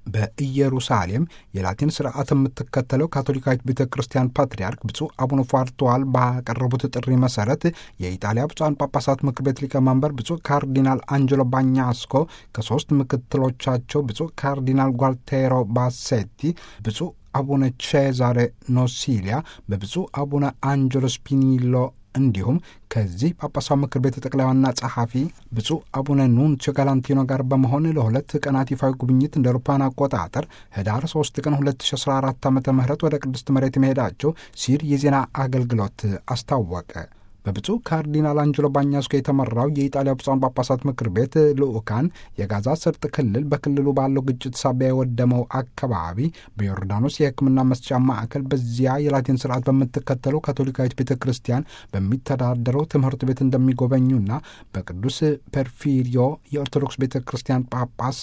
በኢየሩሳሌም የላቲን ስርዓት የምትከተለው ካቶሊካዊት ቤተ ክርስቲያን ፓትርያርክ ብፁዕ አቡነ ፋርተዋል ባቀረቡት ጥሪ መሰረት የኢጣሊያ ብፁዓን ጳጳሳት ምክር ቤት ሊቀመንበር ብፁዕ ካርዲናል አንጀሎ ባኛስኮ ከሶስት ምክትሎቻቸው ብፁዕ ካርዲናል ጓልቴሮ ባሴቲ፣ ብፁዕ አቡነ ቼዛሬ ኖሲሊያ፣ በብፁዕ አቡነ አንጀሎ ስፒኒሎ እንዲሁም ከዚህ ጳጳሳዊ ምክር ቤት ጠቅላይ ዋና ጸሐፊ ብፁዕ አቡነ ኑንሲዮ ጋላንቲኖ ጋር በመሆን ለሁለት ቀናት ይፋዊ ጉብኝት እንደ አውሮፓውያን አቆጣጠር ህዳር 3 ቀን 2014 ዓ ም ወደ ቅድስት መሬት መሄዳቸው ሲል የዜና አገልግሎት አስታወቀ። በብፁዕ ካርዲናል አንጀሎ ባኛስኮ የተመራው የኢጣሊያ ብፁዓን ጳጳሳት ምክር ቤት ልዑካን የጋዛ ሰርጥ ክልል በክልሉ ባለው ግጭት ሳቢያ የወደመው አካባቢ በዮርዳኖስ የሕክምና መስጫ ማዕከል በዚያ የላቲን ስርዓት በምትከተለው ካቶሊካዊት ቤተ ክርስቲያን በሚተዳደረው ትምህርት ቤት እንደሚጎበኙና በቅዱስ ፐርፊሪዮ የኦርቶዶክስ ቤተ ክርስቲያን ጳጳስ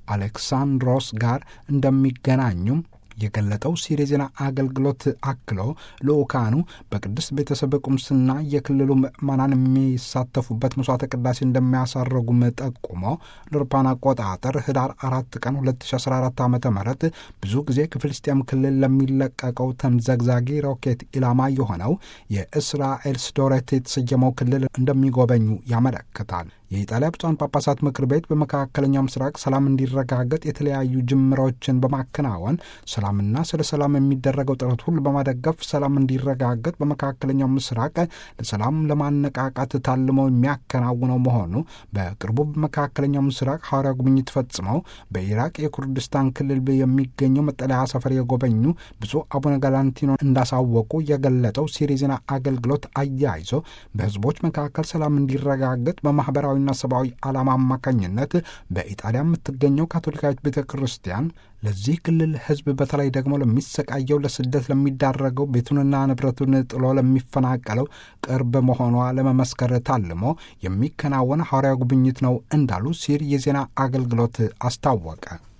አሌክሳንድሮስ ጋር እንደሚገናኙም የገለጠው ሲር የዜና አገልግሎት አክሎ ልዑካኑ በቅድስት ቤተሰብ ቁምስና የክልሉ ምዕመናን የሚሳተፉበት መስዋዕተ ቅዳሴ እንደሚያሳረጉም ጠቁሞ ለአውሮፓውያን አቆጣጠር ህዳር አራት ቀን 2014 ዓ ም ብዙ ጊዜ ከፍልስጤም ክልል ለሚለቀቀው ተምዘግዛጊ ሮኬት ኢላማ የሆነው የእስራኤል ስዶሬት የተሰየመው ክልል እንደሚጎበኙ ያመለክታል። የኢጣሊያ ብፁዓን ጳጳሳት ምክር ቤት በመካከለኛው ምስራቅ ሰላም እንዲረጋገጥ የተለያዩ ጅምሮችን በማከናወን ሰላምና ስለ ሰላም የሚደረገው ጥረት ሁሉ በማደገፍ ሰላም እንዲረጋገጥ በመካከለኛው ምስራቅ ለሰላም ለማነቃቃት ታልመው የሚያከናውነው መሆኑ በቅርቡ በመካከለኛው ምስራቅ ሐዋርያ ጉብኝት ፈጽመው በኢራቅ የኩርድስታን ክልል የሚገኘው መጠለያ ሰፈር የጎበኙ ብፁዕ አቡነ ጋላንቲኖ እንዳሳወቁ የገለጠው ሲሪ ዜና አገልግሎት አያይዞ በህዝቦች መካከል ሰላም እንዲረጋገጥ በማህበራዊ ና ሰብአዊ ዓላማ አማካኝነት በኢጣሊያ የምትገኘው ካቶሊካዊት ቤተ ክርስቲያን ለዚህ ክልል ህዝብ በተለይ ደግሞ ለሚሰቃየው ለስደት ለሚዳረገው ቤቱንና ንብረቱን ጥሎ ለሚፈናቀለው ቅርብ መሆኗ ለመመስከር ታልሞ የሚከናወን ሐዋርያ ጉብኝት ነው እንዳሉ ሲር የዜና አገልግሎት አስታወቀ።